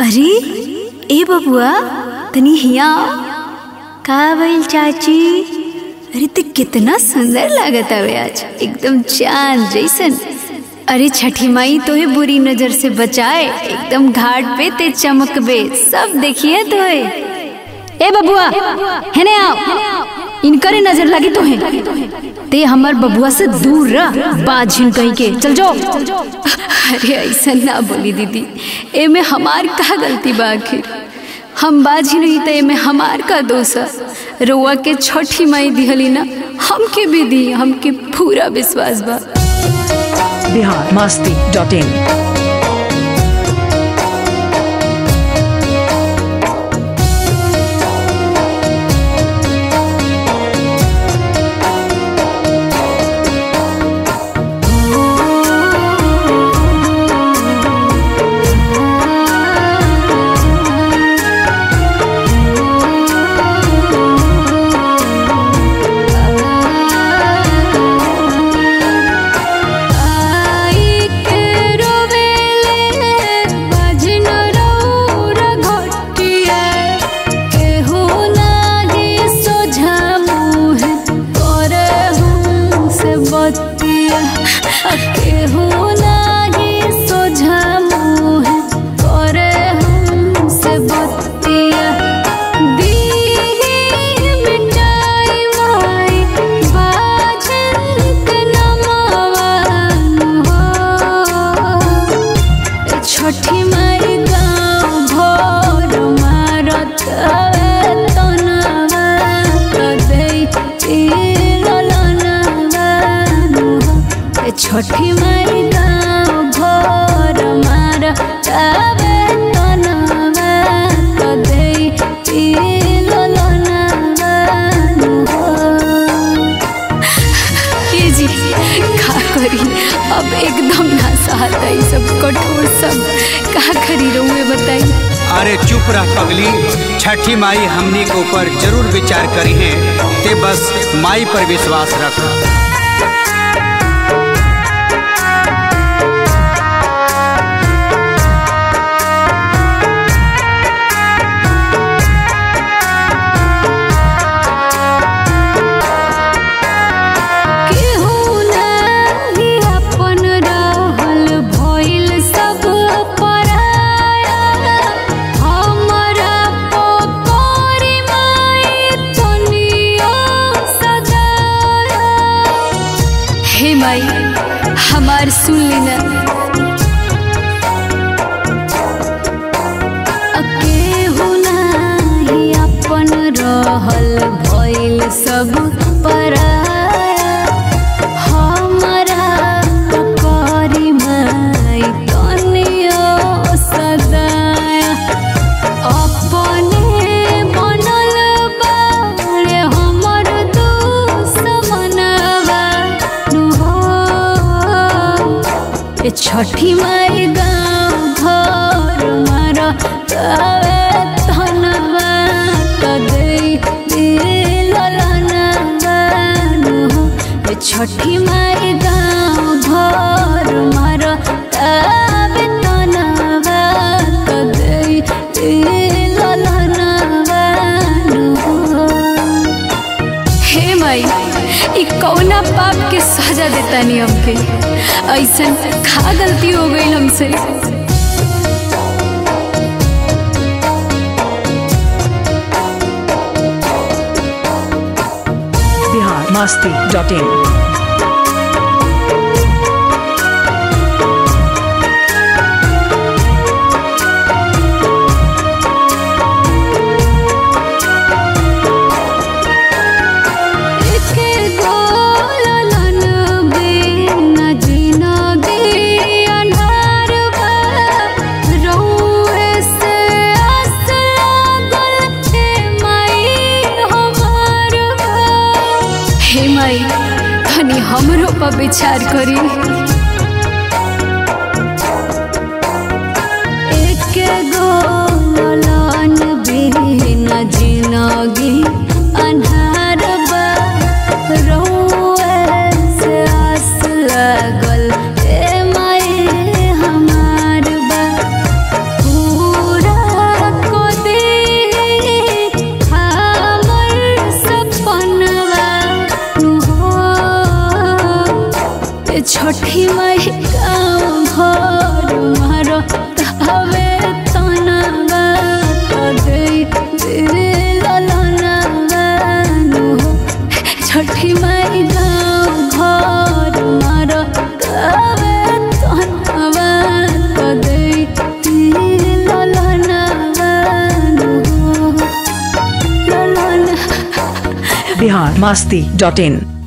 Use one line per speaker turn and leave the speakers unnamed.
अरे ए बबुआ तनी हिया का भइल चाची अरे ते कितना सुंदर लागत हवे आज एकदम चांद जैसन अरे छठी माई तोहे बुरी नजर से बचाए एकदम घाट पे ते चमकबे सब देखिए तोहे ए बबुआ हेने आओ इनकरे नजर लगी तोहे ते हमर बबुआ से दूर रह बाझिन कहीं के चल जाओ अरे ऐसा ना बोली दीदी एमे हमार का गलती बा आखिर हम बाजी नहीं तो एमे हमार का दोष है रउआ के छठी माई दिहली ना हमके भी दी हमके पूरा विश्वास बा
बिहार मस्ती डॉट इन
छठी माई गाँव भोर मारत तनवा छठी माई गाँव भोर मारत तनवा ये जी का करी अब एकदम ना सहता ये सब कठोर सब का करी रहुए बताई
अरे चुप रह पगली छठी माई हमनी के ऊपर जरूर विचार करी है ते बस माई पर विश्वास रख
हे माई हमार सुन लेना केहू नाही अपन रहल भइल सब पराया हमरा करी माई तनियो सदाया अपने बनल बाड़े हमर दुश्मनवा छठी माई गाँव घर मार धनवा छठी माई गाँव घर मार तबे तनवा हे माई ई कौना पाप के सजा देता नहीं हमके ऐसा खा गलती हो गई हमसे
बिहार मस्ती डॉट इन
हमरो पर विचार करी एक गो ललन बिना जिनगी अन्हार बा रहुए से आस लगल ए माई हमार बा पूरा ए छठी माई गाँव घर मारो तवे तनवा दे ललनवा नु छठी माई गाँव घर मारो तवे तनवा दे ललनवा नु ललन
बिहार मस्ती डॉट इन